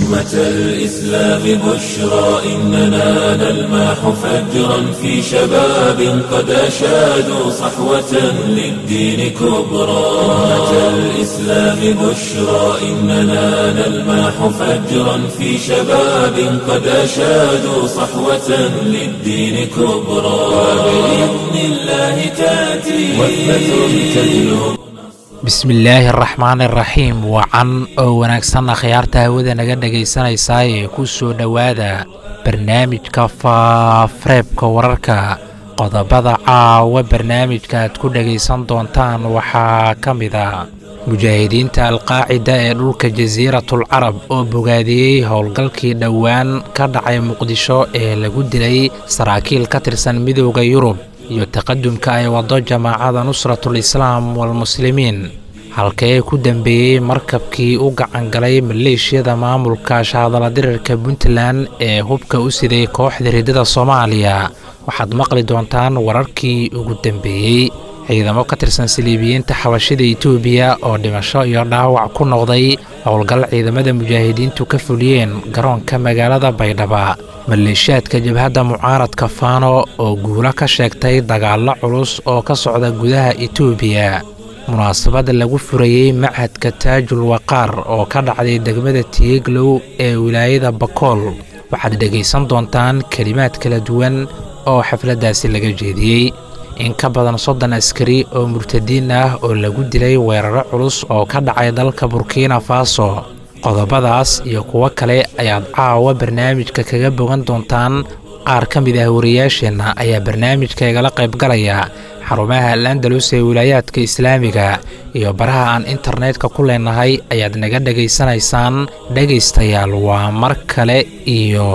أمة الإسلام بشرى إننا نلمح فجرا في شباب قد أشادوا صحوة للدين كبرى أمة الإسلام بشرى إننا نلمح فجرا في شباب قد أشادوا صحوة للدين كبرى وبإذن الله تأتي وثبة تجلب bismillaahi araxmaan iraxiim wacan oo wanaagsan akhyaarta hawada naga dhegaysanaysaa ee ku soo dhowaada barnaamijka faafareebka wararka qodobada caawa barnaamijka aad ku dhegaysan doontaan waxaa ka mid a mujaahidiinta alqaacida ee dhulka jasiiratul carab oo bogaadiyey howlgalkii dhowaan ka dhacay muqdisho ee lagu dilay saraakiil ka tirsan midooda yurub iyo taqadumka ay waddo jamaacada nusratul islaam walmuslimiin halkee ku dambeeyey markabkii u gacangalay maleeshiyada maamulka shahadala dirirka puntland ee hubka u siday kooxda riddada soomaaliya waxaad maqli doontaan wararkii ugu dambeeyey ciidamo ka tirsan saliibiyiinta xabashida etoobiya oo dhimasho iyo dhaawac ku noqday howlgal ciidamada mujaahidiintu ka fuliyeen garoonka magaalada baydhaba maleeshiyaadka jabhadda mucaaradka faano oo guulo ka sheegtay dagaallo culus oo ka socda gudaha etoobiya munaasabada lagu furayey machadka taajul waqaar oo ka dhacday degmada tiiglow ee wilaayada bakool waxaad dhegaysan doontaan kelimaad kala duwan oo xafladdaasi laga jeediyey in ka badan soddon askari oo murtadiin ah oo lagu dilay weeraro culus oo ka dhacay dalka burkina faso qodobadaas iyo kuwo kale ayaad caawa barnaamijka kaga bogan doontaan qaar ka mid ah wariyaasheenna ayaa barnaamijka igala qaybgalaya xarumaha al-andalus ee wilaayaadka islaamiga iyo baraha aan internetka ku leenahay ayaad naga dhegaysanaysaan dhegaystayaal waa mar kale iyo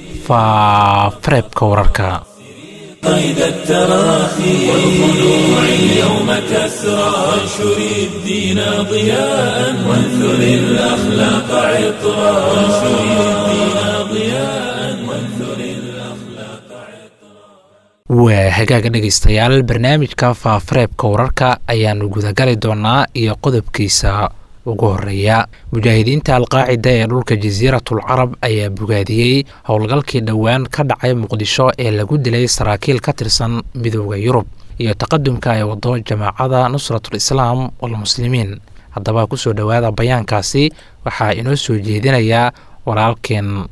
faafareebka wararka قيد التراخي والخلوع اليوم كسرى وانشر الدين ضياء وانثر الأخلاق عطرا وانشر الدين ضياء وانثر الأخلاق waa hagaaga dhegaystayaal barnaamijka faafareebka wararka ayaannu gudagali doonaa iyo qodobkiisa ugu horeeya mujaahidiinta alqaacida ee dhulka jasiiratul carab ayaa bogaadiyey howlgalkii dhowaan ka dhacay muqdisho ee lagu dilay saraakiil ka tirsan midooda yurub iyo taqadumka ay wado jamaacada nusratul islaam walmuslimiin haddaba kusoo dhowaada bayaankaasi waxaa inoo soo jeedinayaa walaalkeen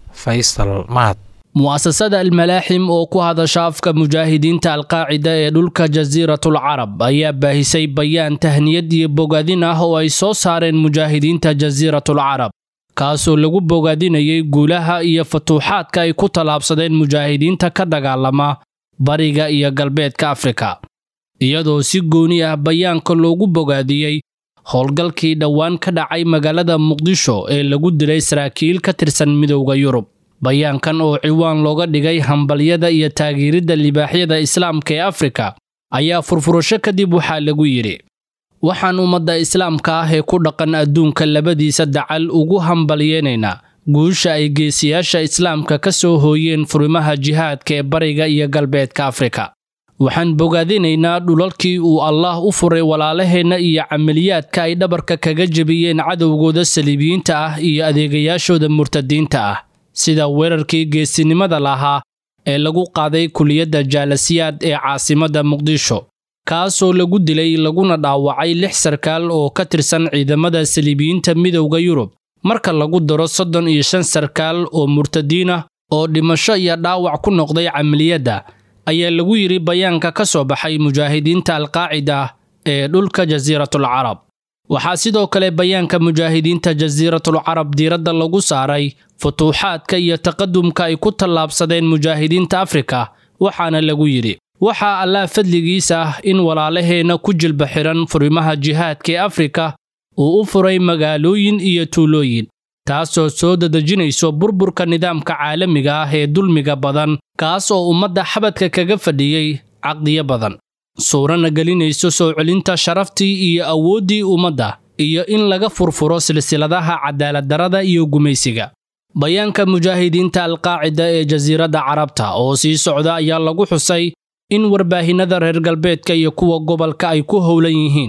faysal mahad mu'asasada almalaaxim oo ku hadasha afka mujaahidiinta alqaacida ee dhulka jasiiratul carab ayaa baahisay bayaan tahniyad iyo bogaadin ah oo ay soo saareen mujaahidiinta jasiiratul carab kaasoo lagu bogaadinayay guulaha iyo fatuuxaadka ay ku tallaabsadeen mujaahidiinta ka dagaalama bariga iyo galbeedka afrika iyadoo si gooni ah bayaanka loogu bogaadiyey howlgalkii dhowaan ka dhacay magaalada muqdisho ee lagu dilay saraakiil ka tirsan midowda yurub bayaankan oo ciwaan looga dhigay hambalyada iyo taageeridda libaaxyada islaamka ee afrika ayaa furfurasho kadib waxaa lagu yidhi waxaan ummadda islaamka ah ee ku dhaqan adduunka labadiisa dacal ugu hambalyeynaynaa guusha ay geesiyaasha islaamka ka soo hooyeen furimaha jihaadka ee bariga iyo galbeedka afrika waxaan bogaadinaynaa dhulalkii uu allaah u furay walaalaheenna iyo camaliyaadka ay dhabarka kaga jebiyeen cadowgooda saliibiyiinta ah iyo adeegayaashooda murtadiinta ah sida weerarkii geesinimada lahaa ee lagu qaaday kuliyadda jaalasiyaad ee caasimadda muqdisho kaasoo lagu dilay laguna dhaawacay lix sarkaal oo ka tirsan ciidamada saliibiyiinta midowda yurub marka lagu daro soddon iyo shan sarkaal oo murtadiin ah oo dhimasho iyo dhaawac ku noqday camaliyadda ayaa lagu yidhi bayaanka ka soo baxay mujaahidiinta alqaacida ee dhulka jasiiratul carab waxaa sidoo kale bayaanka mujaahidiinta jasiiratul carab diiradda lagu saaray futuuxaadka iyo taqadumka ay ku tallaabsadeen mujaahidiinta afrika waxaana lagu yidhi waxaa allaah fadligiisa ah in walaalaheenna ku jilba xihan furimaha jihaadka ee afrika uu u furay magaalooyin iyo tuulooyin taasoo soo dadejinayso burburka nidaamka caalamiga ah ee dulmiga badan kaas oo ummadda xabadka kaga fadhiyey caqdiyo badan suurana gelinayso soo celinta sharaftii iyo awooddii ummadda iyo in laga furfuro silsiladaha cadaaladdarrada iyo gumaysiga bayaanka mujaahidiinta alqaacida ee jasiiradda carabta oo sii socda ayaa lagu xusay in warbaahinnada reer galbeedka iyo kuwa gobolka ay ku howlan yihiin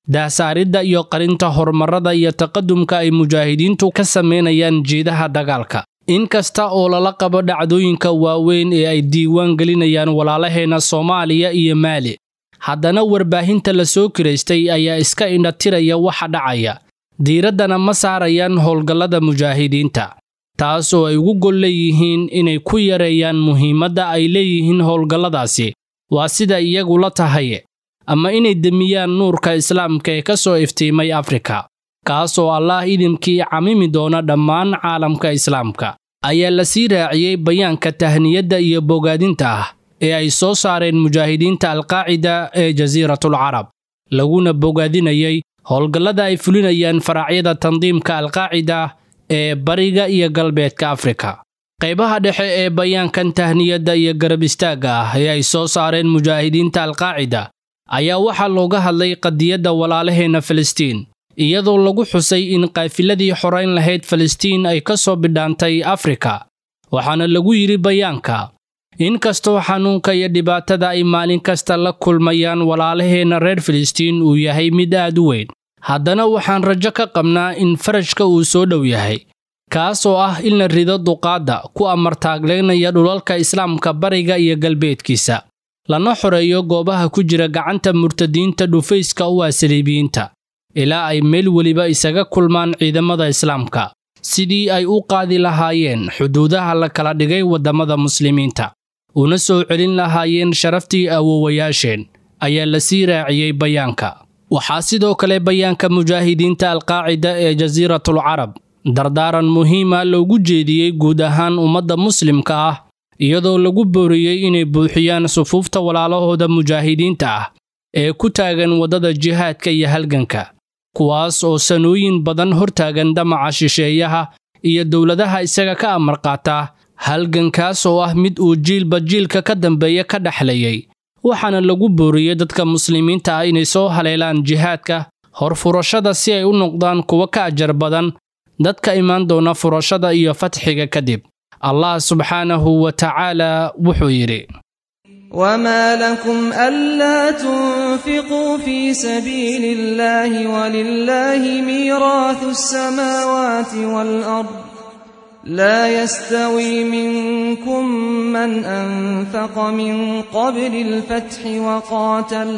daahsaaridda iyo qarinta horumarada iyo taqadumka ay mujaahidiintu ka samaynayaan jeedaha dagaalka in kasta oo lala qabo dhacdooyinka waaweyn ee ay diiwaan gelinayaan walaalaheenna soomaaliya iyo maali haddana warbaahinta la soo kiraystay ayaa iska indhatiraya waxa dhacaya diiraddana ma saarayaan howlgallada mujaahidiinta taas oo ay ugu gol leeyihiin inay ku yareeyaan muhiimadda ay leeyihiin howlgalladaasi waa sida iyagu la tahay ama inay demiyaan nuurka islaamka ee ka soo iftiimay afrika kaas oo allaah idimkii camimi doona dhammaan caalamka islaamka ayaa la sii raaciyey bayaanka tahniyadda iyo bogaadinta ah ee ay soo saareen mujaahidiinta alqaacida ee jasiiratul carab laguna bogaadinayay howlgallada ay fulinayaan faraacyada tandiimka alqaacida ee bariga iyo galbeedka afrika qaybaha dhexe ee bayaankan tahniyadda iyo garab istaagga ah ee ay soo saareen mujaahidiinta alqaacida ayaa waxaa looga hadlay qadiyadda walaalaheenna filistiin iyadoo lagu xusay in qaafiladii xorayn lahayd filistiin ay ka soo bidhaantay afrika waxaana lagu yidhi bayaanka inkastoo xanuunka iyo dhibaatada ay maalin kasta la kulmayaan walaalaheenna reer filistiin uu yahay mid aad u weyn haddana waxaan rajo ka qabnaa in farajka uu soo dhow yahay kaas oo ah in la rido duqaadda ku amartaagleynaya dhulalka islaamka bariga iyo galbeedkiisa lana xoreeyo goobaha ku jira gacanta murtadiinta dhufayska u ah saliibiyiinta ilaa ay meel weliba isaga kulmaan ciidamada islaamka sidii ay u qaadi lahaayeen xuduudaha la kala dhigay waddamada muslimiinta una soo celin lahaayeen sharaftii awowayaasheen ayaa la sii raaciyey bayaanka waxaa sidoo kale bayaanka mujaahidiinta alqaacida ee jasiiratul carab dardaaran muhiima loogu jeediyey guud ahaan ummadda muslimka ah iyadoo lagu booriyey inay buuxiyaan sufuufta walaalahooda mujaahidiinta ah ee ku taagan waddada jihaadka iyo halganka kuwaas oo sanooyin badan hortaagan damaca shisheeyaha iyo dowladaha isaga ka amar qaata halgankaas oo ah mid uu jiilba jiilka ka dambeeya ka dhexlayay waxaana lagu booriyey dadka muslimiinta ah inay soo haleelaan jihaadka horfurashada si ay u noqdaan kuwa ka ajar badan dadka imaan doona furashada iyo fatxiga kadib allah subxaanahu wa tacaala wuxuu yidhi وما لكم ألا تنفقوا في سبيل الله ولله ميراث السماوات والأرض لا يستوي منكم من أنفق من قبل الفتح وقاتل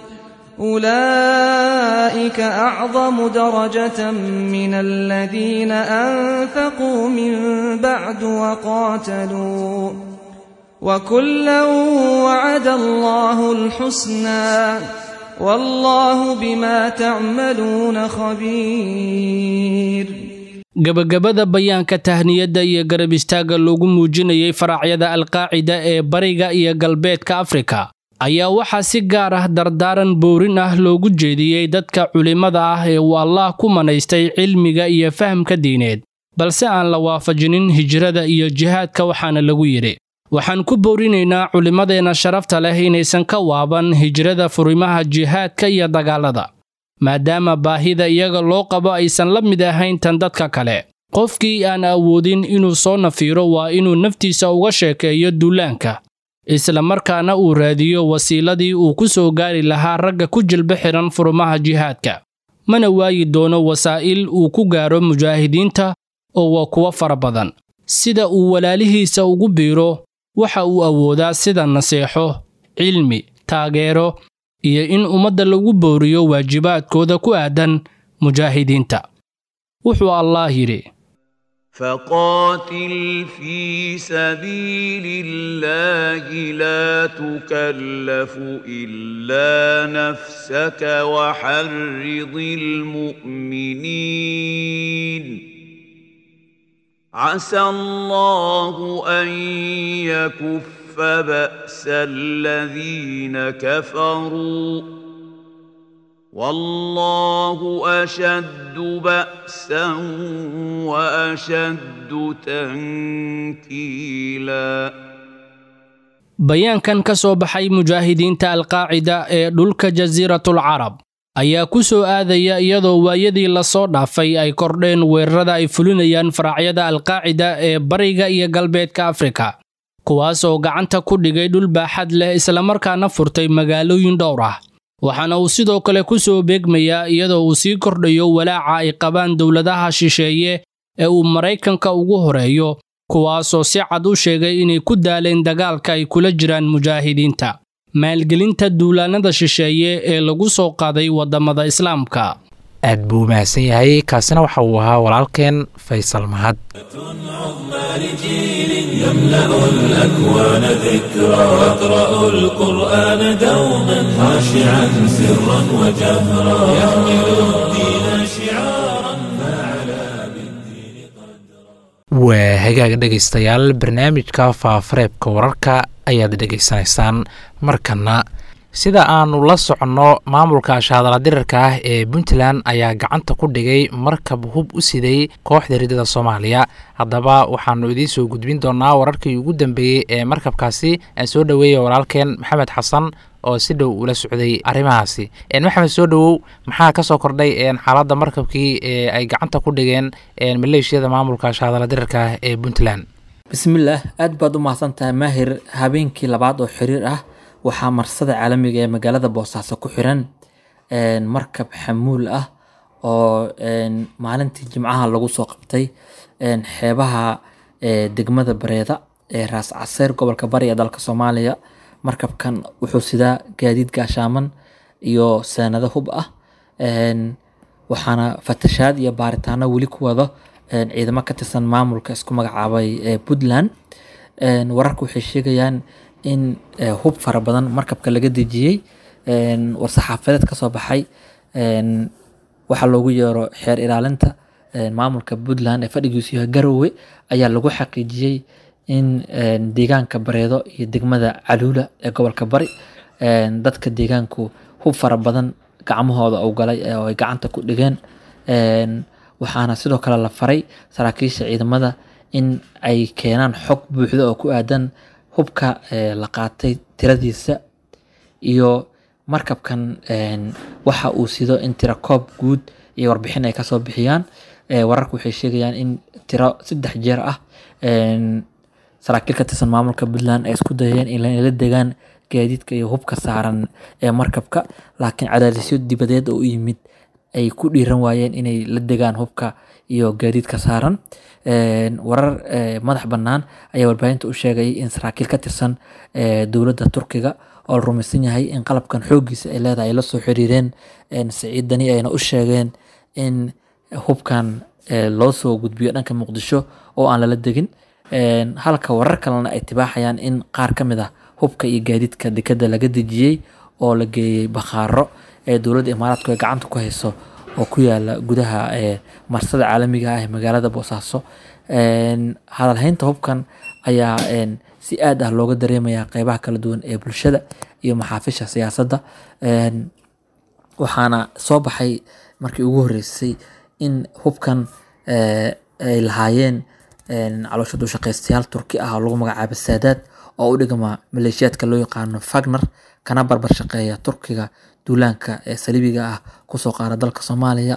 أولئك أعظم درجة من الذين أنفقوا من بعد وقاتلوا وكلا وعد الله الحسنى والله بما تعملون خبير gabagabada bayaanka tahniyadda iyo garab istaagga loogu muujinayay faraacyada alqaacida ee bariga iyo galbeedka afrika ayaa waxaa si gaar ah dardaaran boorin ah loogu jeediyey dadka culimmada ah ee uu allaah ku manaystay cilmiga iyo fahamka diineed balse aan la waafajinin hijrada iyo jihaadka waxaana lagu yidhi waxaan ku boorinaynaa culimmadeenna sharafta leh inaysan ka waaban hijrada furimaha jihaadka iyo dagaalada maadaama baahida iyaga loo qabo aysan la mid ahayn tan dadka kale qofkii aan awoodin inuu soo nafiiro waa inuu naftiisa uga sheekeeyo duulaanka isla markaana uu raadiyo wasiiladii uu ku soo gaari lahaa ragga ku jilba xihan furumaha jihaadka mana waayi doono wasaa'il uu ku gaaro mujaahidiinta oo waa kuwo fara badan sida uu walaalihiisa ugu biiro waxa uu awoodaa sida naseexo cilmi taageero iyo in ummadda lagu booriyo waajibaadkooda ku aadan mujaahidiinta wuxuu allaah yidhi فقاتل في سبيل الله لا تكلف الا نفسك وحرض المؤمنين عسى الله ان يكف باس الذين كفروا والله اشد باسا واشد تنكيلا bayaankan ka soo baxay mujaahidiinta alqaacida ee dhulka jasiiratul carab ayaa ku soo aadaya iyadoo waayadii lasoo dhaafay ay kordheen weerarada ay fulinayaan faraacyada alqaacida ee bariga iyo galbeedka afrika kuwaas oo gacanta ku dhigay dhul baaxad leh islamarkaana furtay magaalooyin dhowr ah waxaana uu sidoo kale ku soo beegmayaa iyadoo uu sii kordhayo walaaca ay qabaan dowladaha shisheeye ee uu maraykanka ugu horeeyo kuwaasoo si cad u sheegay inay ku daaleen dagaalka ay kula jiraan mujaahidiinta maalgelinta duulaannada shisheeye ee lagu soo qaaday waddamada islaamka aad buu mahadsan yahay kaasina waxa uu ahaa walaalkeen faysal mahad لجيل يملأ الأكوان ذكرى واقرأوا القرآن دوما خاشعا سرا وجهرا يحمل الدين شعارا فعلى بالدين waa hagaag dhegaystayaal barnaamijka faafareebka wararka ayaad dhegaysanaysaan markana sida aanu la soconno maamulka shaadala dirarka ah ee puntland ayaa gacanta ku dhigay markab hub u siday kooxda ridada soomaaliya haddaba waxaanu idiin soo gudbin doonaa wararkii ugu dambeeyey ee markabkaasi aan soo dhoweeya walaalkeen maxamed xasan oo si dhow ula socday arrimahaasi maxamed soo dhowow maxaa ka soo kordhay xaaladda markabkii ee ay gacanta ku dhigeen maleeshiyada maamulka shaadala dirarka ah ee puntland bismillaah aad baad u mahadsan tahay maahir habeenkii labaad oo xiriir ah waxaa marsada caalamiga ee magaalada boosaaso ku xiran markab xamuul ah oo maalintii jimcaha lagu soo qabtay xeebaha degmada bareeda ee raas caseer gobolka bari ee dalka soomaaliya markabkan wuxuu sidaa gaadiid gaashaaman iyo saanado hub ah waxaana fatashaad iyo baaritaano weli ku wado ciidamo ka tirsan maamulka isku magacaabay ee puntland wararka waxay sheegayaan in hub fara badan markabka laga dejiyey war-saxaafadeed kasoo baxay waxaa loogu yeero xeer ilaalinta maamulka puntland ee fadhigiisu yahay garowe ayaa lagu xaqiijiyey in deegaanka bareedo iyo degmada caluula ee gobolka bari dadka deegaanku hub fara badan gacmahooda u galay oo ay gacanta ku dhigeen waxaana sidoo kale la faray saraakiisha ciidamada in ay keenaan xog buuxda oo ku aadan hubka la qaatay tiradiisa iyo markabkan waxa uu sido in tiro koob guud iyo warbixin ay kasoo bixiyaan wararku waxay sheegayaan in tiro saddex jeer ah saraakiil ka tirsan maamulka puntland ay isku dayeen inla degaan gaadiidka iyo hubka saaran ee markabka laakiin cadaadisyo dibadeed oo u yimid ay ku dhiiran waayeen inay la degaan hubka iyo gaadiidka saaran warar madax bannaan ayaa warbaahinta u sheegay in saraakiil ka tirsan dowladda turkiga oo la rumaysan yahay in qalabkan xooggiisa ay leedahay ay la soo xiriireen siciid dani ayna u sheegeen in hubkan loo soo gudbiyo dhanka muqdisho oo aan lala degin halka warar kalena ay tibaaxayaan in qaar ka mid ah hubka iyo gaadiidka dekada laga dejiyey oo la geeyey bakhaaro ee dowladda imaaraadku ay gacanta ku hayso oo ku yaala gudaha marsada caalamiga ah ee magaalada boosaaso hadalhaynta hubkan ayaa si aad ah looga dareemayaa qeybaha kala duwan ee bulshada iyo maxaafisha siyaasadda waxaana soo baxay markii ugu horreysay in hubkan ay lahaayeen caloosha duushaqaystayaal turki ah oo lagu magacaabo saadaad oo u dhigma maleeshiyaadka loo yaqaano fagner kana barbar shaqeeya turkiga duulaanka ee saliibiga ah kusoo qaara dalka soomaaliya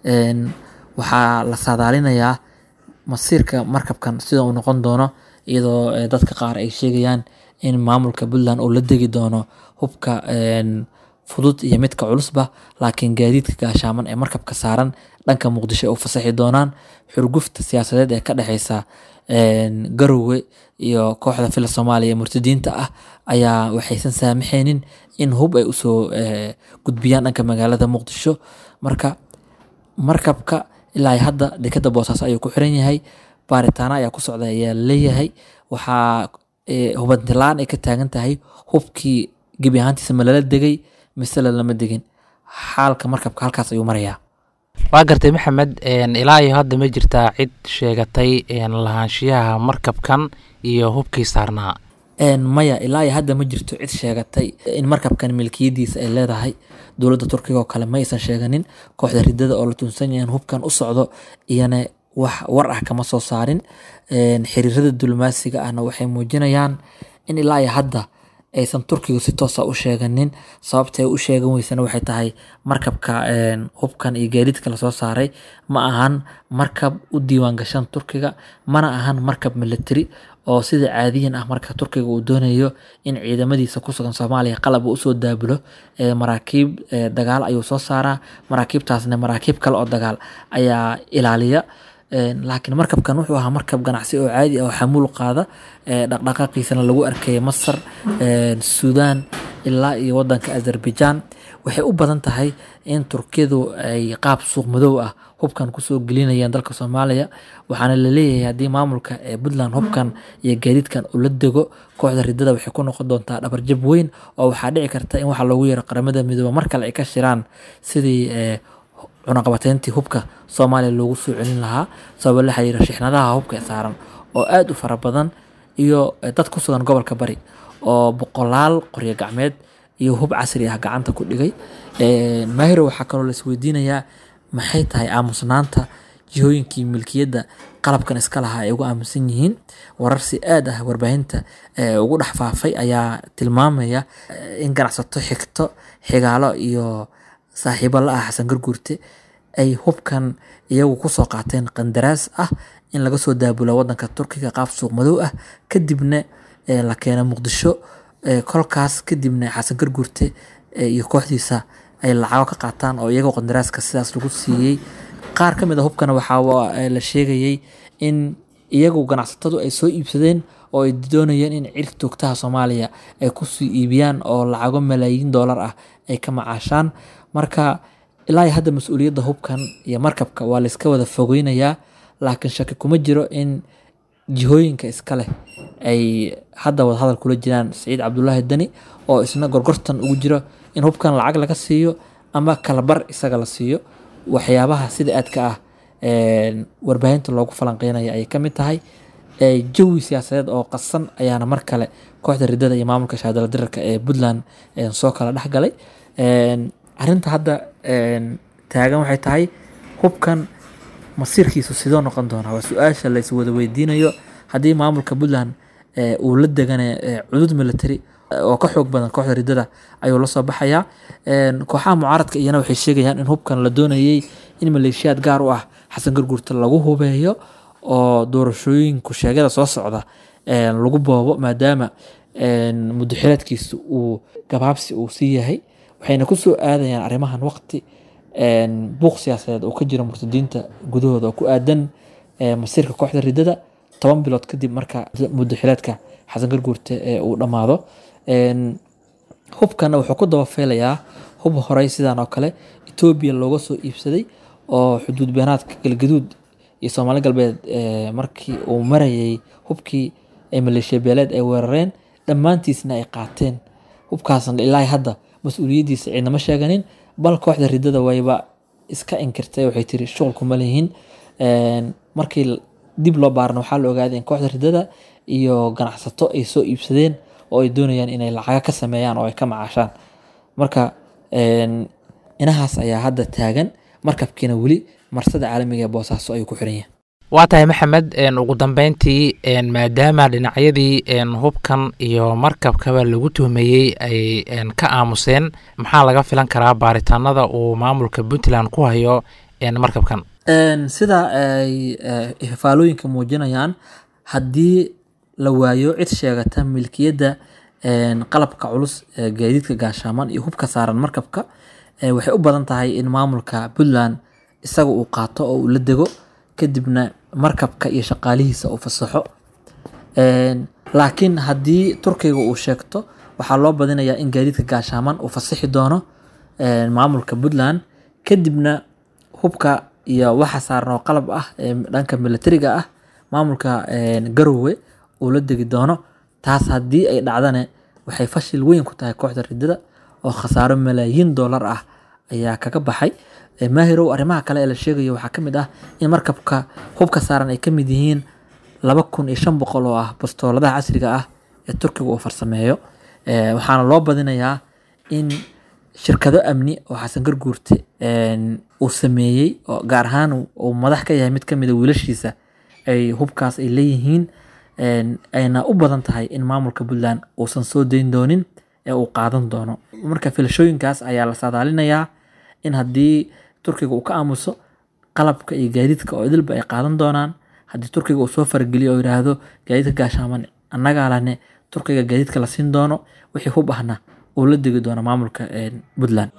waxaa la saadaalinayaa masiirka markabkan sida uu noqon doono iyadoo dadka qaar ay sheegayaan in maamulka puntland uu la degi doono hubka fudud iyo midka culusba laakiin gaadiidka gaashaaman ee markabka saaran dhanka muqdisho ay u fasaxi doonaan xurgufta siyaasadeed ee ka dhexeysa garowe iyo kooxda fila soomaaliya ee murtadiinta ah ayaa waxaysan saamaxaynin in hub ay usoo gudbiyaan dhanka magaalada muqdisho marka markabka ilaa hadda dekada boosaaso ayuu ku xiran yahay baaritaano ayaa ku socda ayaa leeyahay waxaa hubantilaan ay ka taagan tahay hubkii gebi ahaantiisa ma lala degay mise lalama degin xaalka markabka halkaas ayuu marayaa waa gartay maxamed ilaa iyo hadda ma jirtaa cid sheegatay lahaanshiyaha markabkan iyo hubkii saarnaa maya ilaa iyo hadda ma jirto cid sheegatay in markabkan milkiyadiisa ay leedahay dowladda turkiga oo kale ma aysan sheeganin kooxda ridada oo la tunsan yahay in hubkan u socdo iyana wax war ah kama soo saarin xiriirada diblomaasiga ahna waxay muujinayaan in ilaa iyo hadda aysan turkigu si toosa u sheeganin sababta ay u sheegan weysana waxay tahay markabka hubkan iyo gaadiidka lasoo saaray ma ahan markab u diiwaan gashan turkiga mana ahan markab military oo sida caadiyan ah marka turkiga uu doonayo in ciidamadiisa ku sugan soomaaliya qalab uu usoo daabulo maraakiib dagaal ayuu soo saaraa maraakiibtaasna maraakiib kale oo dagaal ayaa ilaaliya laakiin markabkan wuxuu ahaa markab ganacsi oo caadi ah oo xamuul qaada dhaqdhaqaaqiisana lagu arkaya masar suudaan ilaa iyo wadanka azerbaijan waxay u badan tahay in turkiyadu ay qaab suuq madow ah hubkan kusoo gelinayaan dalka soomaaliya waxaana laleeyahay haddii maamulka ee puntland hubkan iyo gaadiidkan uu la dego kooxda ridada waxay ku noqon doontaa dhabarjab weyn oo waxaa dhici karta in waxa loogu yeero qaramada midoobe mar kale ay ka shiraan sidii cunaqabateyntii hubka soomaaliya loogu soo celin lahaa sababa la xiriira shixnadaha hubka saaran oo aada u fara badan iyo dad ku sugan gobolka bari oo boqolaal qoryo gacmeed iyo hub casri ah gacanta ku dhigay maahiro waxaa kaloo la isweydiinayaa maxay tahay aamusnaanta jihooyinkii milkiyadda qalabkan iska lahaa ay ugu aaminsan yihiin warar si aad ah warbaahinta ugu dhex faafay ayaa tilmaamaya in ganacsato xigto xigaalo iyo saaxiibo la ah xasan garguurte ay hubkan iyagu kusoo qaateen qandaraas ah in laga soo daabulo wadanka turkiga qaab suuq madow ah kadibna la keena muqdisho kolkaas kadibna xasan garguurte iyo kooxdiisa ay lacago ka qaataan oo iyagoo qandaraaska sidaas lagu siiyey qaar ka mid a hubkana waxaa la sheegayay in iyagu ganacsatadu ay soo iibsadeen oo ay doonayeen in cirka toogtaha soomaaliya ay kusii iibiyaan oo lacago malaayiin doolar ah ay ka macaashaan marka ilaa iyo hadda mas-uuliyadda hubkan iyo markabka waa layska wada fogeynayaa laakiin shaki kuma jiro in jihooyinka iska leh ay hadda wada hadal kula jiraan saciid cabdulaahi dani oo isna gorgortan ugu jiro in hubkan lacag laga siiyo ama kalabar isaga la siiyo waxyaabaha sida aadka ah warbaahinta loogu falanqeynaya ayay kamid tahay jawi siyaasadeed oo qasan ayaana mar kale kooxda ridada iyo maamulka shaadala dirarka ee puntland soo kala dhexgalay arinta hadda taagan waxay tahay hubkan masiirkiisu sidoo noqon doonaa waa su-aasha la iswada weydiinayo haddii maamulka puntland uu la degana cudud military oo ka xoog badan kooxda ridada ayuu lasoo baxayaa kooxaha mucaaradka iyana waxay sheegayaan in hubkan la doonayay in maleeshiyaad gaar u ah xasan garguurta lagu hubeeyo oo doorashooyinku sheegada soo socda lagu boobo maadaama mudaxilaadkiisu uu gabaabsi uu sii yahay waxayna kusoo aadayaan arrimahan waqti buuq siyaasadeed oo ka jira murtadiinta gudahooda oo ku aadan masiirka kooxda ridada toban bilood kadib marka mudaxilaadka xasan garguurte uu dhammaado hubkana wuxuu ku dabafeelayaa hub horey sidan oo kale etoobiya looga soo iibsaday oo xuduud beenaadka galgaduud iyo soomaali galbeed markii uu marayay hubkii maleeshiya beeleed ay weerareen dhammaantiisna ay qaateen hubkaasna ilaa hadda mas-uuliyaddiisa ciidama sheeganin bal kooxda ridada wayba iska inkirtay waxay tiri shuqulkuma leyihiin markii dib loo baarna waxaa la ogaaday in kooxda ridada iyo ganacsato ay soo iibsadeen oo ay doonayaan inay lacaga ka sameeyaan oo ay ka macaashaan marka inahaas ayaa hadda taagan markabkiina weli marsada caalamiga ee boosaaso ayuu ku xiran yahay waa tahay maxamed ugu dambeyntii maadaama dhinacyadii hubkan iyo markabkaba lagu tuhmeeyey ay ka aamuseen maxaa laga filan karaa baaritaanada uu maamulka puntland ku hayo markabkan sida ay faalooyinka muujinayaan haddii la waayo cid sheegata milkiyadda qalabka culus gaadiidka gaashaaman iyo hubka saaran markabka waxay u badan tahay in maamulka puntland isaga uu qaato oo uu la dego kadibna markabka iyo shaqaalihiisa uu fasaxo laakiin haddii turkiga uu sheegto waxaa loo badinayaa in gaadiidka gaashaaman uu fasaxi doono maamulka puntland kadibna hubka iyo waxa saaran oo qalab ah ee dhanka militariga ah maamulka garowe uu la degi doono taas haddii ay dhacdane waxay fashil weyn ku tahay kooxda ridada oo khasaaro malaayiin doolar ah ayaa kaga baxay maahirow arrimaha kale ee la sheegayo waxaa ka mid ah in markabka hubka saaran ay ka mid yihiin laba kun iyo shan boqol oo ah bastooladaha casriga ah ee turkiga uu farsameeyo waxaana loo badinayaa in shirkado amni oo xasan garguurte uu sameeyey oo gaar ahaan uu madax ka yahay mid ka mid a wiilashiisa ay hubkaas ay leeyihiin ayna u badan tahay in maamulka puntland uusan soo dayn doonin ee uu qaadan doono marka filashooyinkaas ayaa la saadaalinayaa in haddii turkiga uu ka aamuso qalabka iyo gaadiidka oo idilba ay qaadan doonaan haddii turkiga uu soo fargeliyo oo yidhaahdo gaadiidka gaashaaman annagaa lane turkiga gaadiidka la siin doono wixii hub ahna uu la degi doono maamulka puntland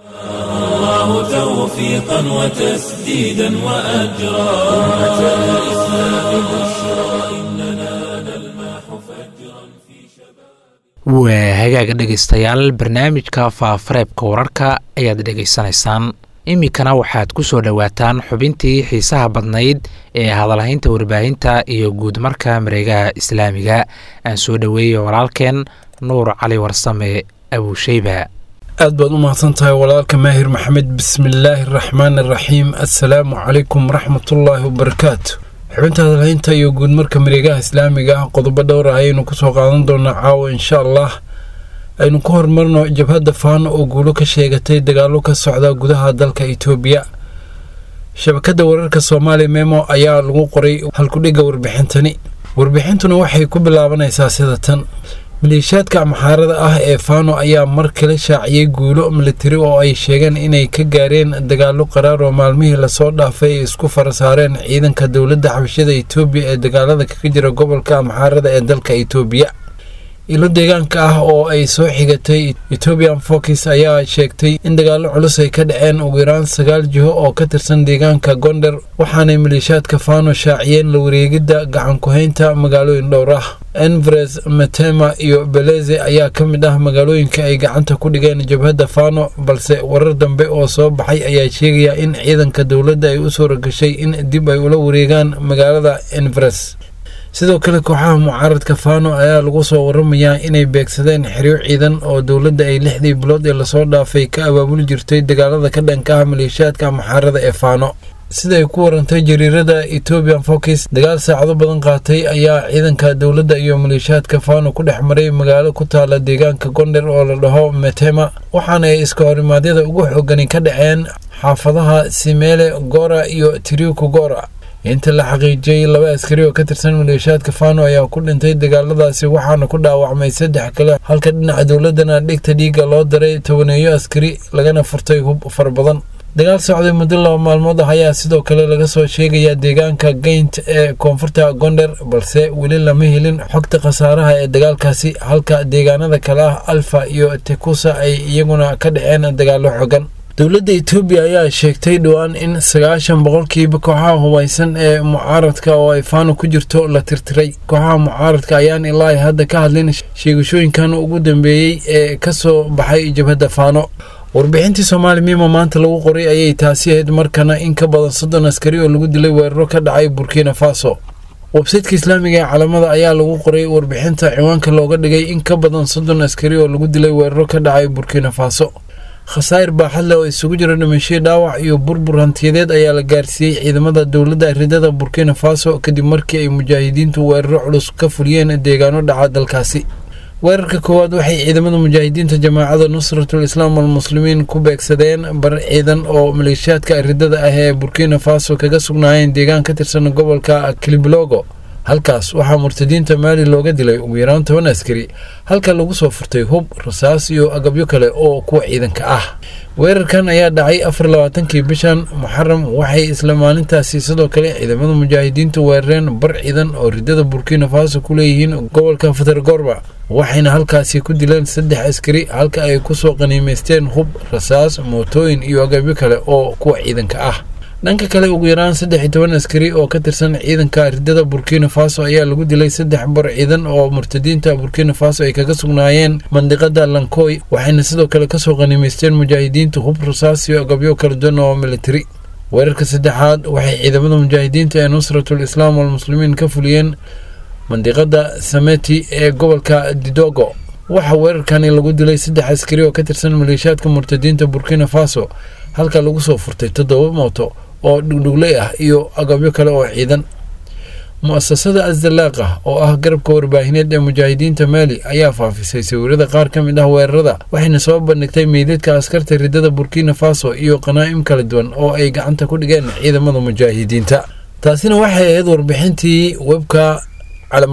الله توفيقا وتسديدا وأجرا أمة الإسلام بشرى إننا نلمح فجرا في شباب waa hagaaga dhegaystayaal barnaamijka faafareebka wararka ayaad dhegaysanaysaan iminkana waxaad ku soo dhowaataan xubintii xiisaha badnayd ee hadalhaynta warbaahinta iyo guudmarka mareegaha islaamiga aan soo dhoweeyey walaalkeen nuur cali warsame abuusheyba aad baad u mahadsan tahay walaalka maahir maxamed bismillaahi araxmaan araxiim assalaamu calaykum waraxmatullaahi wabarakaatu xubinta hadalhaynta iyo guudmarka mareegaha islaamiga ah qodobo dhowr ah ayaynu kusoo qaadan doonaa caawa insha allah aynu ku horumarno jabhadda faano oo guulo ka sheegatay dagaallo ka socda gudaha dalka itoobiya shabakadda wararka soomaaliya memo ayaa lagu qoray halkudhigga warbixintani warbixintuna waxay ku bilaabanaysaa sida tan maleeshiyaadka amxaarada ah ee faano ayaa mar kale shaaciyey guulo militari oo ay sheegeen inay ka gaareen dagaallo qaraar oo maalmihii lasoo dhaafay ay isku fara saareen ciidanka dowladda xabashada itoobiya ee dagaalada kaga jira gobolka amxaarada ee dalka itoobiya ilo deegaanka ah oo ay soo xigatay ethoobian fokis ayaa sheegtay in dagaallo culus ay ka dhaceen ugu yaraan sagaal jiho oo ka tirsan deegaanka gonder waxaanay maleeshiyaadka faano shaaciyeen la wareegidda gacanku-haynta magaalooyin dhowr ah envres metema iyo beleze ayaa ka mid ah magaalooyinka ay gacanta ku dhigeen jabhadda faano balse warar dambe oo soo baxay ayaa sheegaya in ciidanka dowladda ay u suura gashay in dib ay ula wareegaan magaalada envres sidoo kale kooxaha mucaaradka faano ayaa lagu soo waramayaa inay beegsadeen xeryo ciidan oo dowladda ay lixdii bilood ee lasoo dhaafay ka abaabuli jirtay dagaalada ka dhanka ah maleeshiyaadka amxaarada ee faano sida ay ku warantay jariirada ethoobian fokis dagaal saacado badan qaatay ayaa ciidanka dowladda iyo maleeshiyaadka faano ku dhex maray magaalo ku taala deegaanka gonder oo la dhaho metema waxaana ay iska horimaadyada ugu xoogani ka dhaceen xaafadaha simeele gora iyo tiriuku gora inta la xaqiijiyey laba askari oo ka tirsan maleeshiyaadka faano ayaa ku dhintay dagaaladaasi waxaana ku dhaawacmay saddex kale halka dhinaca dowladana dhigta dhiigga loo daray tobaneeyo askari lagana furtay hub fara badan dagaal socday muddo laba maalmood ah ayaa sidoo kale laga soo sheegayaa deegaanka geynt ee koonfurta gonder balse weli lama helin xogta khasaaraha ee dagaalkaasi halka deegaanada kale ah alfa iyo tekusa ay iyaguna ka dhaceen dagaallo xogan dowladda etoobiya ayaa sheegtay dhowaan in sagaashan boqolkiiba kooxaha hubaysan ee mucaaradka oo ay faano ku jirto la tirtiray kooxaha mucaaradka ayaan ilaa hadda ka hadlin sheegashooyinkan ugu dambeeyey ee ka soo baxay jabhadda faano warbixintii soomaali miima maanta lagu qoray ayay taasi ahayd markana in ka badan soddon askari oo lagu dilay weeraro ka dhacay burkina faso websaytka islaamiga ee calamada ayaa lagu qoray warbixinta ciwaanka looga dhigay in ka badan soddon askari oo lagu dilay weeraro ka dhacay burkina faso khasaa'ir baaxad leh oo isugu jira dhimasho dhaawac iyo burbur hantiyadeed ayaa la gaarsiiyey ciidamada dowladda ridada burkina faso kadib markii ay mujaahidiintu weeraro culus ka fuliyeen deegaano dhaca dalkaasi weerarka koowaad waxay ciidamada mujaahidiinta jamaacada nusratul islaam almuslimiin ku beegsadeen bar ciidan oo maleeshiyaadka ridada ah ee burkina faso kaga sugnaayeen deegaan ka tirsan gobolka kiliblogo halkaas waxaa murtadiinta maali looga dilay ugu yaraan toban askari halka lagu soo furtay hub rasaas iyo agabyo kale oo kuwa ciidanka ah weerarkan ayaa dhacay afar labaatankii bishan muxaram waxay isla maalintaasi sidoo kale ciidamada mujaahidiintu weerareen bar ciidan oo ridada burkina faso ku leeyihiin gobolka fatargorba waxayna halkaasi ku dileen saddex askari halka ay kusoo qaniimaysteen hub rasaas mootooyin iyo agabyo kale oo kuwa ciidanka ah dhanka kale ugu yaraan saddex iyo toban askari oo ka tirsan ciidanka ridada burkina faso ayaa lagu dilay saddex bar ciidan oo murtadiinta burkina faso ay kaga sugnaayeen mandiqada lankoy waxayna sidoo kale kasoo qaniimaysteen mujaahidiinta hub rasaas iyo agabyo kala duwan oo militari weerarka saddexaad waxay ciidamada mujaahidiinta ee nusratul islaam walmuslimiin ka fuliyeen mandiqada sameti ee gobolka didogo waxaa weerarkani lagu dilay saddex askari oo ka tirsan maleeshiyaadka murtadiinta burkina faso halka lagu soo furtay toddoba mooto oo dhugdhugley ah iyo agabyo kale oo ciidan mu-asasada asdalaaqa oo ah garabka warbaahineed ee mujaahidiinta maali ayaa faafisay sawirada qaar ka mid ah weerarada waxayna soo bandhigtay meydadka askarta ridada burkina faso iyo qanaa'im kala duwan oo ay gacanta ku dhigeen ciidamada mujaahidiinta taasina waxay ahayd warbixintii webka calamada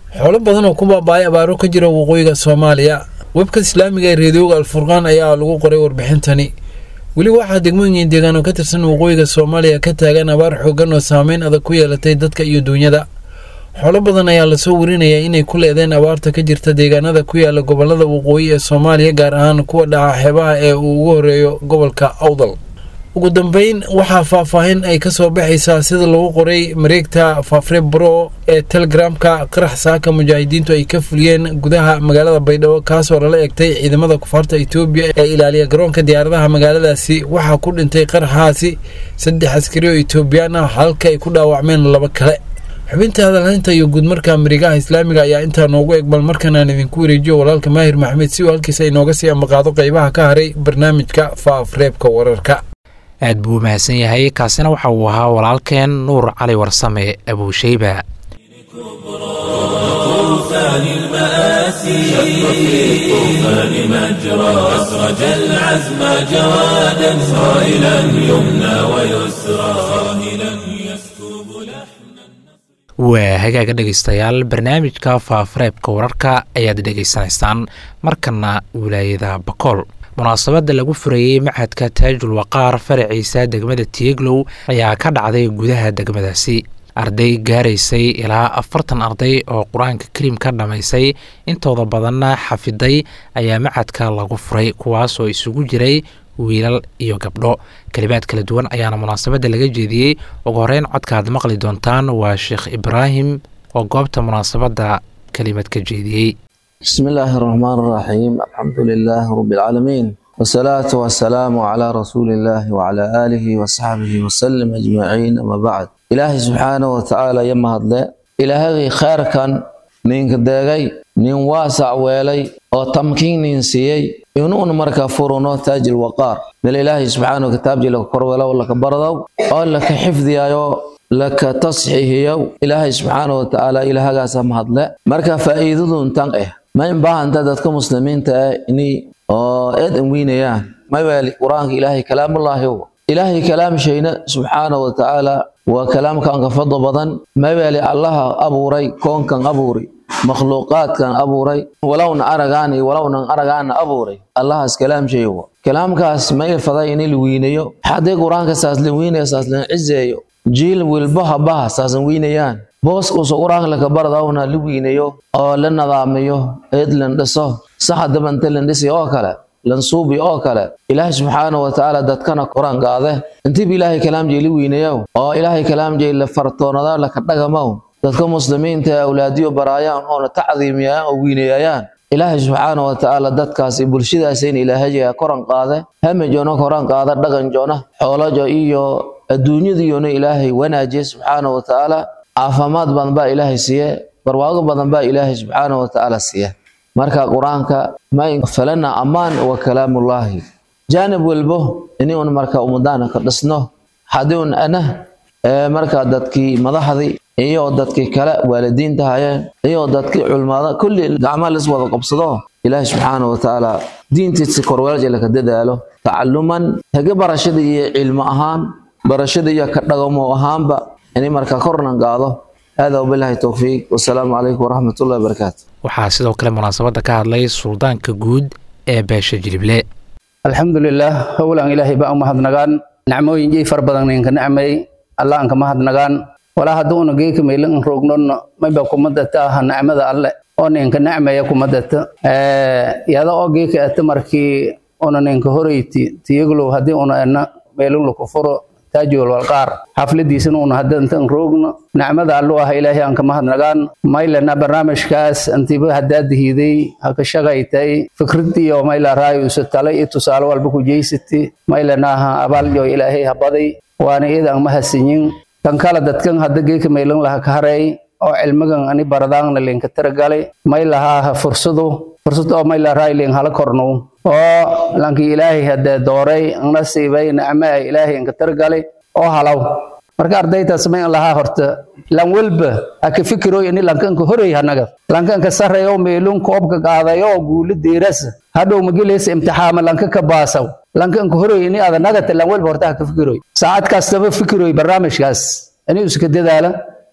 xoolo badan oo ku baaba-ay abaaro ka jira waqooyiga soomaaliya webka islaamiga ee reediyooga alfurqaan ayaa lagu qoray warbixintani weli waxaa degmooyin deegaan oo ka tirsan waqooyiga soomaaliya ka taagan abaar xoogan oo saameyn adag ku yeelatay dadka iyo duunyada xoolo badan ayaa lasoo warinayaa inay ku leedeen abaarta ka jirta deegaanada ku yaala gobolada waqooyi ee soomaaliya gaar ahaan kuwa dhaca xeebaha ee uu ugu horeeyo gobolka awdal ugu dambeyn waxaa faahfaahin ay ka soo baxaysaa sida lagu qoray mareegta faafre bro ee telegramka qarax saaka mujaahidiintu ay ka fuliyeen gudaha magaalada baydhabo kaasoo lala egtay ciidamada kufaarta etoobiya ee ilaaliya garoonka diyaaradaha magaaladaasi waxaa ku dhintay qaraxaasi saddex askari oo etoobiyaan ah halka ay ku dhaawacmeen laba kale xubinta hadalhaynta iyo guudmarka marigaha islaamiga ayaa intaa noogu eg bal markanaan idinku wareejiyo walaalka maahir maxamed si uu halkiisa inooga sii ambaqaado qaybaha ka haray barnaamijka faafreebka wararka aad buu u mahadsan yahay kaasina waxa uu ahaa walaalkeen nuur cali warsame abuushayba طوفان المآسي شق في الطوفان مجرى أسرج العزم جوادا صائلا يمنى ويسرى صاهلا يسكب لحنا waa hagaaga dhegaystayaal barnaamijka faafareebka wararka ayaad dhegaysanaysaan markana wilaayada bakool munaasabadda lagu furayey machadka taajul waqaar faraciisa degmada tieglow ayaa ka dhacday gudaha degmadaasi arday gaaraysay ilaa afartan arday oo qur-aanka kariim ka dhammaysay intooda badanna xafiday ayaa machadka lagu furay kuwaasoo isugu jiray wiilal iyo gabdho kelimaad kala duwan ayaana munaasabadda laga jeediyey ugu horeyn codkaaad maqli doontaan waa sheekh ibraahim oo goobta munaasabadda kelimad ka jeediyey بسم الله الرحمن الرحيم الحمد لله رب العالمين والصلاة والسلام على رسول الله وعلى آله وصحبه وسلم أجمعين أما بعد إلهي سبحانه وتعالى يما هدله إلهي خير كان نينك داغي نين واسع ويلي أو تمكين نين سيي ينون مركا فرونو تاج الوقار من إلهي سبحانه كتاب جل كرولا ولا كبردو أو لك حفظ يا لك تصحيح إلهي سبحانه وتعالى إلهي قاسم هدله مركا فائدة تنقه ma in baahanta dadka muslimiinta ah inay oo eed anweynayaan ma waali qur-aanka ilaahay kalaamullaahi ilaahay kalaam shayna subxaana wa tacaala waa kalaamkan ka fadlo badan ma waali allaha abuuray koonkan abuuri makhluuqaadkan abuuray walowna aragaan iyo walownan aragaana abuuray allahaas kalaam shay kalaamkaas ma ilfaday in la weynayo haddii qur-aanka saas la weynayo saas la cizeeyo jiil wilbaha baha saasan weynayaan boos uusa qur-aanka laka baradawna la weynayo oo la nadaamiyo eed lan dhiso saxa dabanta lan dhisi oo kale lan suubi oo kale ilaahay subxaana wa tacaala dadkana qur-aan qaade intiiba ilaahay kalaamjay la weynayow oo ilaahay kalaamjay la fartoonada laka dhagamow dadka muslimiinta ee awlaadiyo baraayaan oona tacdiimiyayaan oo weynayayaan ilaahay subxaana wa tacaala dadkaasi bulshadaasayna ilaahajaya koran qaade hamajoona koran qaada dhaqanjoona xoolajo iyo adduunyadiyoona ilaahay wanaajiye subxaana wa tacaala caafimaad badan baa ilaahay siiye barwaago badan baa ilaahay subxaana wa tacaala siiye marka qur-aanka ma falana ammaan wa kalaamullaahi jaanib walbo ini un marka umadaana ka dhisno haddii un ana marka dadkii madaxdii iyo dadkii kale waalidiinta hayeen iyo dadkii culmada kulli gacmaha lis wada qabsado ilaahay subxaana wa tacaala diintiisa korweelja laka dadaalo tacaluman haga barashada iyo cilmo ahaan barashada iyo ka dhagamo ahaanba inay markaa kornan qaado hada wabilahi towfiiq wasalaamu calaykum waraxmat ullahi wabarakaatu waxaa sidoo kale munaasabadda ka hadlay suldaanka guud ee beesha jilible alxamdulilah howlan ilaahay baa u mahadnagaan nacmooyin jey far badan ninka nacmay allah anka mahadnagaan walaa hadduu una geeka maylan roognon mayba kumadata aha nacmada alle oo ninka nacmaya kumadata yada oo geeka ata markii una ninka horeyti tiyaglow haddii una ena meelun lakufuro taajul walqaar xafladiisana una hadda intaan roogno nacmada allu ah ilaahay aan ka mahadnagaan maylana barnaamijkaas intiiba haddaa dihiday haka shaqaytay fikridiyo mayla raayusa tale iyo tusaale walba ku jeysati maylana aha abaaljo ilaahay habaday waana iyada aan mahadsanyin kan kala dadkan hadda geeka maylan laha ka haray oo cilmigan ani baradaanna linka taragalay maylaha fursadu fursad oo mayla raayling hala kornow oo lankii ilaahay hadee dooray nasiibay nacme ay ilaahay inka targalay oo halaw marka ardaytaas may lahaa horta lan walba aka fikiroy ini lankanka horey hanaga lankanka sareeyo meelun koobka qaadayo guuli diiras hadhow magilaysa imtixaama lanka ka baasaw lankanka horey ini adanagata lan walba horta haka fikiroy saacad kastaba fikiroy barnaamijkaas inuu iska dadaala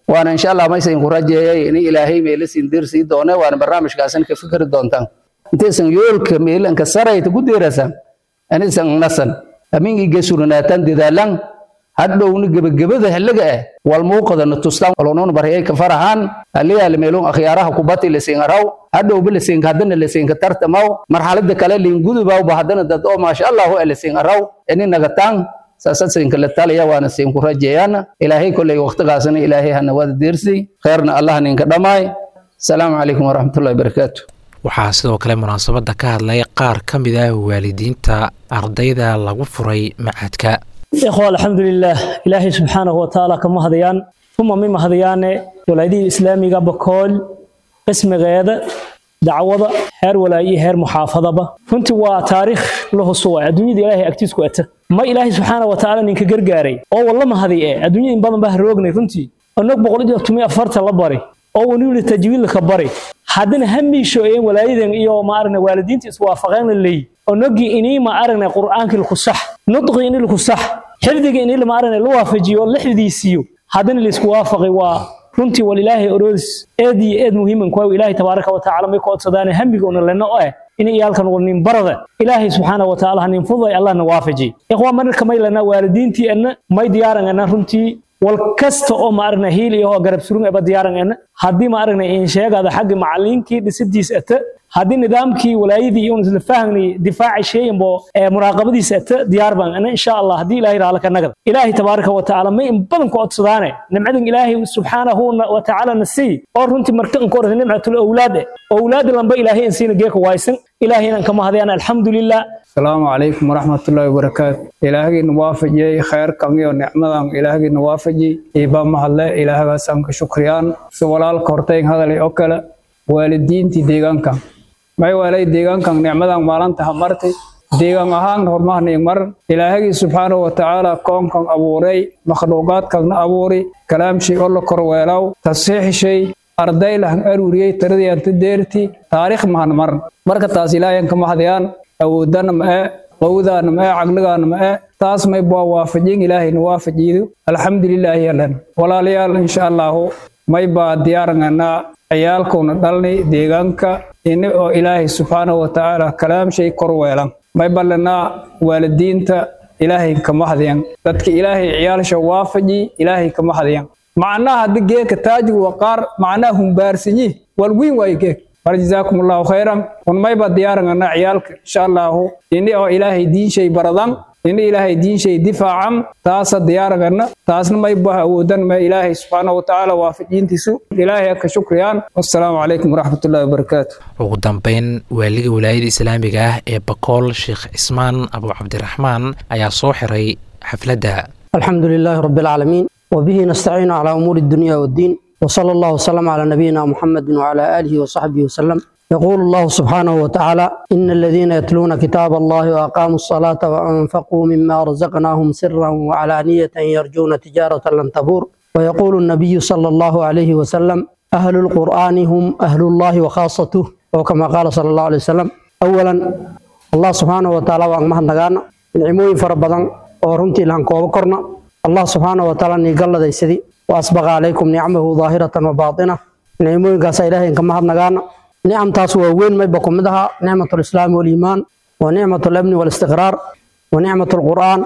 waana insha allah maysan ku rajeeyay in ilaahay meela siin dirsii doone waana barnaamijkaasan ka fikri doontaan intaysan yoolka meelanka sarayta ku deerasan anisan nasan amingi gesurunaataan dadaalan hadhowna gebagabada halaga ah wal muuqadana tustaan walonon baryay ka farahan aliyaal meelon akhyaaraha kubati la siin araw hadhow bil siin hadana la siin ka tartamaw marxalada kale liin gudubaw ba hadana dad oo maasha Allah la siin araw ini nagataan saasadsiin kala taliya waana siin ku rajeeyana ilaahay kulay waqtigaasna ilaahay hana wada diirsi khayrna Allah ninka dhamaay salaamu calaykum waraxmatullahi wabarakaatu waxaa sidoo kale munaasabadda ka hadlay qaar ka mid ah waalidiinta ardayda lagu furay macadka ikhwa alxamdulilaah ilaahay subxaanahu watacaala kama hadayaan uma mima hadayaane walaadihii islaamiga bakool qismigeeda dacwada heer walaayo iyo heer muxaafadaba runtii waa taariikh la husuwa adduunyada ilaahay agtiisku ata ma ilaahay subxaana watacaala ninka gargaaray oo wallama haday ee adduunyada in badan baa roognay runtii onog boqol iyo tomiyo afarta la bari oo waniwli tajwiidlaka bari haddana hamiisho een walaayadan iyo ma aragna waalidiinta iswaafaqeen la leeyi onogii inii ma aragna qur'aankii laku sax nudqii inii laku sax xifdigii inii ma aragna la waafajiyo oo la xifdiisiiyo haddana laisku waafaqay waa runtii wal ilaahay oroodis eed iyo eed muhiiman kuwa ilaahay tabaaraka wa tacaala may ku codsadaane hamiga una lena oo ah in iyaalkan wal nin barada ilaahay subxaana wa tacaala nin fuday allahna waafaji ikhwaa marka may lena waalidiintii ana may diyaaran ana runtii wal kasta oo ma aragna hiil iyo garab surun aba diyaaran ana haddii ma aragna in sheegada xagga macallinkii dhisidiis ata haddii nidaamkii walaayadii iyo isla fahanay difaaci sheeyanbo ee muraaqabadiisa ata diyaar baan ana insha allah haddii ilaahay raala ka nagada ilaahay tabaaraka wa tacaala may in badan ku codsadaane nimcadan ilaahay subxaanahu wa tacaala na sii oo runtii markan ku orasa nimcatul awlaad awlaad lamba ilaahay in siina geeka waaysan ilaahay inaan kama hadayaan alxamdulilah asalaamu calaykum waraxmatullaahi wabarakaatu ilaahgiina waafajiyey khayrkan iyo nicmadan ilaahgiina waafajiyey iibaa mahadle ilaahgaasaan ka shukriyaan si walaalka hortayn hadalay oo kale waalidiintii deegaankan may waalay deegaankan nicmadan maalinta hamartay deegaan ahaan hormahniig mar ilaahagii subxaanahu wa tacaala koonkan abuuray makhluuqaadkanna abuuri kalaamshay oo la korweelaw tasiixishay arday lahan aruuriyey tiradii anta deerti taariikh mahan mar marka taas ilaahayan kama hadayaan awoodana ma e qowdaana ma e caqligaana ma e taas may baa waafajin ilaahayna waafajiido alxamdulilaahi yalan walaalayaal insha allahu may baa diyaaranganaa ciyaalkuna dhalni deegaanka ini oo ilaahay subxaanahu wa tacaala kalaamshay korweelan may ballanaa waalidiinta ilaahay kama hadyan dadka ilaahay ciyaalsha waafaji ilaahay kama hadyan macnaha haddii geeka taajigu waa qaar macnaha humbaarsanyi walwiin waayo geek mar jazaakum allahu khayran un mayba diyaaranganaa ciyaalka insha allahu ini oo ilaahay diinshay baradan ini ilaahay diinshay difaacan taasa diyaaragana taasna may bah awoodan ma ilaahay subxaanahu watacaala waafajiintiisu ilaahay ka shukriyaan wassalaamu calaykum waraxmatullahi wabarakaatu ugu dambeyn waaliga walaayada islaamiga ah ee bakool sheekh cismaan abu cabdiraxmaan ayaa soo xiray xafladda الحمد لله رب العالمين وبه نستعين على أمور الدنيا والدين وصلى الله وسلم على نبينا محمد وعلى آله وصحبه وسلم يقول الله سبحانه وتعالى إن الذين يتلون كتاب الله وأقاموا الصلاة وأنفقوا مما رزقناهم سرا وعلانية يرجون تجارة لن تبور ويقول النبي صلى الله عليه وسلم أهل القرآن هم أهل الله وخاصته وكما قال صلى الله عليه وسلم أولا الله سبحانه وتعالى وأنمه نغانا نعموين فربضان ورمتي لان كوبا كورنا الله سبحانه وتعالى نيقل ديسدي وأسبغ عليكم نعمه ظاهرة وباطنة نعموين قاسا إلهي كما نغانا نعم تاس وين ما يبقى مدها نعمة الإسلام والإيمان ونعمة الأمن والاستقرار ونعمة القرآن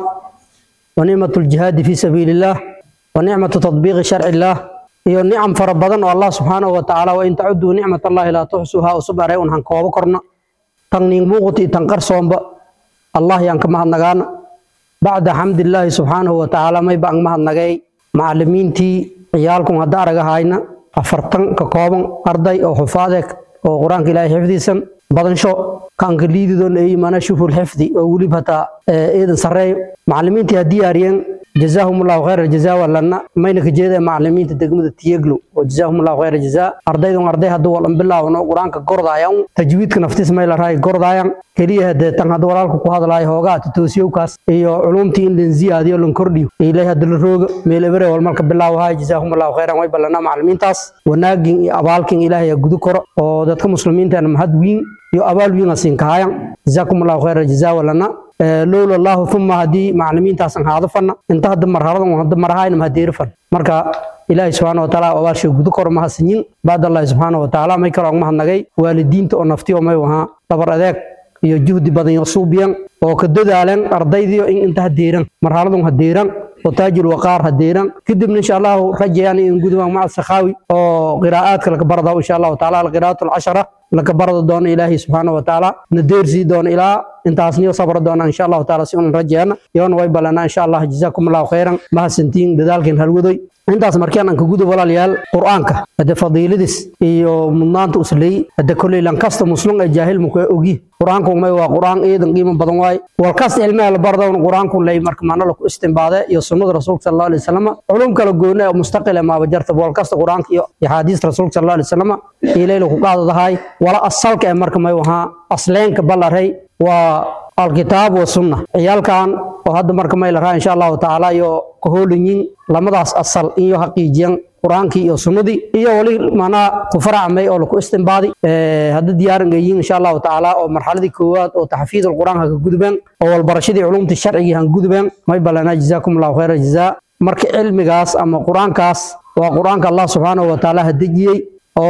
ونعمة الجهاد في سبيل الله ونعمة تطبيق شرع الله هي نعم فربضا والله سبحانه وتعالى وإن تعدوا نعمة الله لا تحصوها وصبر رأيون هن كوابا كرنا تنين بوغتي تنقر صومبا الله ينكم هنغانا بعد حمد الله سبحانه وتعالى ما يبقى مهنغاي معلمين تي عيالكم هدارغا هاينا أفرطن ككوبا أرضي أو حفاظك oo qur-aanka ilaahay xifdisan badansho kaanka liididoon ay imaana shuful xifdi oo weliba hataa eedan sarreeyo macallimiintii ha diyaariyeen jazaahum allahu khayra jazaa walana mayna ka jeeda macallimiinta degmada tiyeglo oo jazaahum allahu khayra jazaa ardaydan arday hadduu walan bilaawno qur-aanka gordaayan tajwiidka naftiis may la rahay gordaayan keliya hadee tan hadda walaalka ku hadlaayo hoogaa totoosiyowkaas iyo culumtii in lan ziyaadiyo lan kordhiyo ilaahay hadda la rooga meel ebere wal marka bilaawahay jazaahum allahu khayran way ballanaa macallimiintaas wanaagin iyo abaalkin ilaahay gudu koro oo dadka muslimiinta mahad wiin iyo abaal wiin asiin kahayan jazaakum allahu khayra jazaa walana lowla allahu uma haddii macallimiintaasan haado fanna inta hadda marhaladan hadda marahayna mahadeeri fan marka ilaahay subxaana watacaala abaashay gudo kor mahadsanyin baadallahi subxaana watacaala may kaloo mahadnagay waalidiinta oo naftiyo may wahaa dhabar adeeg iyo juhdi badan iyo suubiyan oo ka dadaalan ardaydiyo in inta hadeeran marxaladun hadeeran oo taajir waqaar hadeeran kadibna insha allahu rajayaan in gudubaan maca sakhaawi oo qiraa'aadka laga barada insha allahu tacaala alqiraa'atu alcashara laga barada doono ilaahay subxaana watacaala na deersii doono ilaa intaasniyo sabra doona insha allahu tacaala si unan rajayana yoona way ballanaa insha allah jazaakum allahu khayran mahadsantiin dadaalkeen halwadoy intaas markaan aan ka gudub walaalayaal qur'aanka hade fadiiladiis iyo mudnaanta usley hade kolley lankasta muslim ee jaahil muka ogi qur'aanku may waa qur'aan iidan qiimo badan waaye walkas cilmiha la bardoon qur'aanku ley marka maana laku istimbaade iyo sunnada rasuulka sal allahu alay wasalam culum kala gooni ee mustaqile maaba jarta walkasta qur'aanka iyo axaadiista rasuulka sal allahu alay wasalam ilay laku qaadadahay wala asalka ee marka may wahaa asleenka ballaray waa alkitaab wa sunna ciyaalkan oo hadda marka may la raa insha allahu tacaala iyo kahoolinyin lamadaas asal iyo haqiijiyan qur-aankii iyo sunnadii iyo wali manaa ku faracmay oo laku istimbaadi hadda diyaaran gayin insha allahu tacaala oo marxaladii koowaad oo taxfiid alqur'aan haka gudubeen oo walbarashadii culumtii sharcigii han gudubeen may ballanaa jazaakum allahu khayra jazaa marka cilmigaas ama qur-aankaas waa qur-aanka allah subxaanahu watacaala ha dejiyey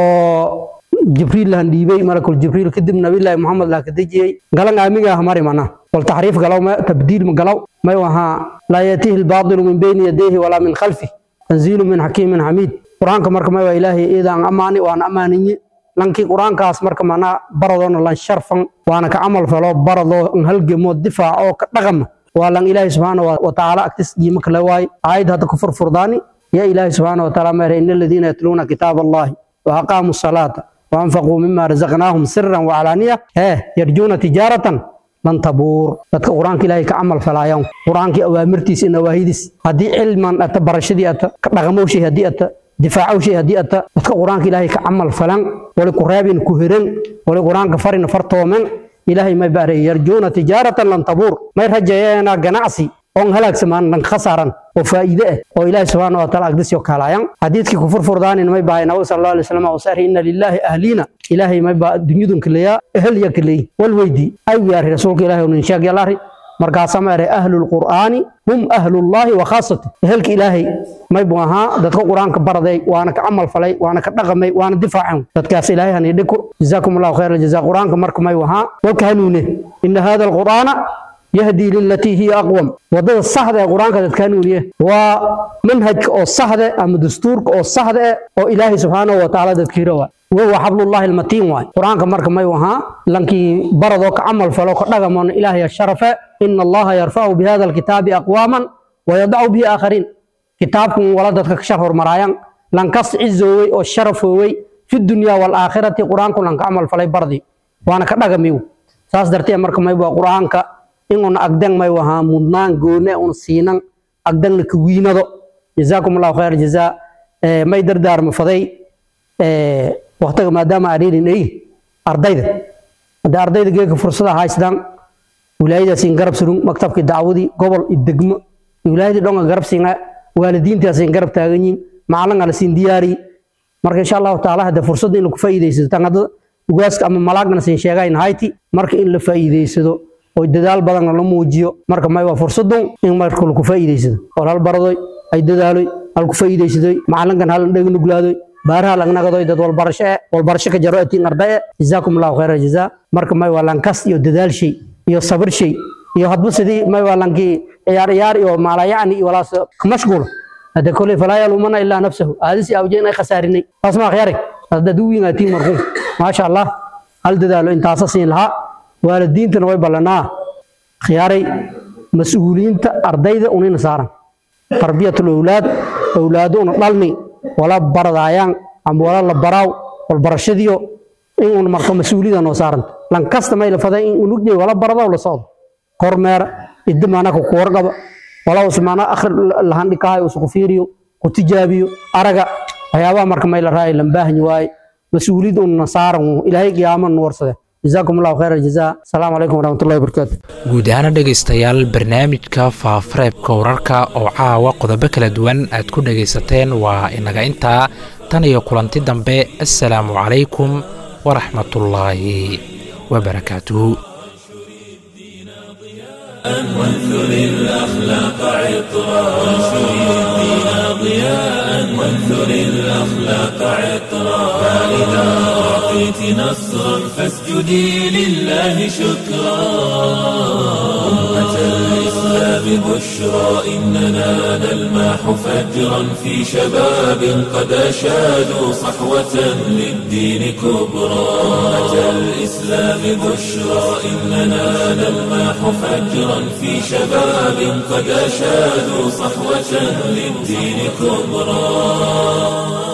oo jibriil lahan dhiibay malakul jibriil kadib nabilaahi muxamed laha ka dejiyey galan aamiga ah mari mana wal taxriif galaw ma tabdiil ma galaw may wahaa laa yatihi lbaatilu min bayni yadayhi walaa min khalfih tanziilu min xakiimin xamiid qur-aanka marka may waa ilaahay iidaan ammaani waan ammaaninye lankii qur-aankaas marka manaa baradoona lan sharfan waana ka camal falo baradoo n halgamo difaaco ka dhaqama waa lan ilaahay subxaana watacaala agtis qiimo kale waaye aayad hadda ku furfurdaani ya ilaahay subxaana wataala ma ina aladiina yatluuna kitaab allahi wa aqaamu salaata وأنفقوا مما رزقناهم سرا وعلانية ها يرجون تجارة لن تبور dadka quraanka ilaahay ka amal falayaan quraanka awaamirtiisa in waahidis hadii cilman ata barashadii ata ka dhaqamowshay hadii ata difaacowshay hadii ata dadka quraanka ilaahay ka amal falan wali ku raabin ku hiran wali quraanka farin fartoomen ilaahay may baaray yarjuuna tijaaratan lan tabuur may rajayeena ganacsi oon halaagsamaan dhan khasaaran oo faa'iide ah oo ilaahay subxaana wataala agdisyo kaalayan xadiidkii ku furfurdaanin may bahay nabi sal allahu alay wasalam oo saari inna lilaahi ahliina ilaahay may baa dunyadun kaleeya ehel ya kaleey wal weydi ay wiyaari rasuulka ilaahay oo ninshaag yalaari markaasaa ma eray ahlulqur'aani hum ahlullaahi wa khaasati ehelka ilaahay may buu ahaa dadka qur-aanka baraday waana ka camal falay waana ka dhaqamay waana difaaceen dadkaas ilaahay hani dhiko jazaakum allahu khayra jazaa qur-aanka marka may ahaa walka hanuune ina hada alqur'aana يهدي للتي هي أقوم وضد الصحدة القرآن كذا كانونية ومنهج أو الصحدة أم دستور أو الصحدة أو إلهي سبحانه وتعالى تذكيره وهو حبل الله المتين واي قرآن كمرك ما يوها لنكي برضوك عمل فلوك رغم إلهي الشرف إن الله يرفع بهذا الكتاب أقواما ويضع به آخرين كتابكم ولدتك شهر مرايان لنكس عزوي أو الشرف وي في الدنيا والآخرة قرآنكم لنك عمل فلي برضي وأنا كرغميو ساس درتي مرك ما يبقى قرآنك inuna agdan may wahaa mudnaan goone un siinan agdanna ka wiinado jazaakum allahu khayr jazaa may dardaarma faday waqtiga maadaama adhiirin ay ardayda haddii ardayda geeka fursada haystaan wilaayadaasiin garab surun maktabkii dacwadii gobol iyo degmo wilaayadii dhonga garab siinga waalidiintaasiin garab taagan yihin macalin ala siin diyaari marka insha allahu taala hadde fursadda in lagu faa'iidaysado tan hadda ugaaska ama malaagna siin sheegayn hayti marka in la faa'iidaysado oo dadaal badan la muujiyo marka may waa fursadun in marka lagu faa'iidaysado oo hal baradoy ay dadaaloy hal ku faa'iidaysadoy macalinkan hal dheg nuglaadoy baaraha lagnagadoy dad walbarasho eh walbarasho ka jaro atiin ardaye jazaakum allahu khayra jazaa marka may waa lankas iyo dadaal shay iyo sabir shay iyo hadba sidii may waa lankii ciyaar ciyaar iyo maalayacni iyo walaas ka mashquul hada koley falaa yalumana ilaa nafsahu aadisi awjeen ay khasaarinay taas ma khiyaarig hada duwiin atiin markuu maasha allah hal dadaalo intaasa siin lahaa waalidiintana way ballanaa khiyaaray mas-uuliyiinta ardayda unayna saaran tarbiyatul owlaad owlaado una dhalni wala baradaayaan ama wala la baraaw walbarashadiyo in un marka mas-uuliyada noo saaranta lankasta may la faday in unugday wala baradaw la socdo kormeera idda maanaka ku warqaba wala usmaana akhri lahandhikahay usku fiiriyo ku tijaabiyo araga waxyaabaha marka may la raaya lambaahanyi waaye mas-uuliyad unna saaran ilaahay qiyaama nu warsade جزاكم الله خير الجزاء السلام عليكم ورحمة الله وبركاته guud ahaana dhegaystayaal barnaamijka faafareebka wararka oo caawa qodobo kala duwan aad ku dhegaysateen waa inaga intaa tan iyo kulanti dambe assalaamu calaykum waraxmatullaahi wabarakaatuhu وانثر الأخلاق عطرا وانشر الدين ضياء وانثر الأخلاق عطرا فإذا أعطيت نصرا فاسجدي لله شكرا أمة الإسلام بشرى إننا نلمح فجرا في شباب قد أشادوا صحوة للدين كبرى أمة الإسلام بشرى إننا نلمح فجرا في شباب قد أشادوا صحوة للدين كبرى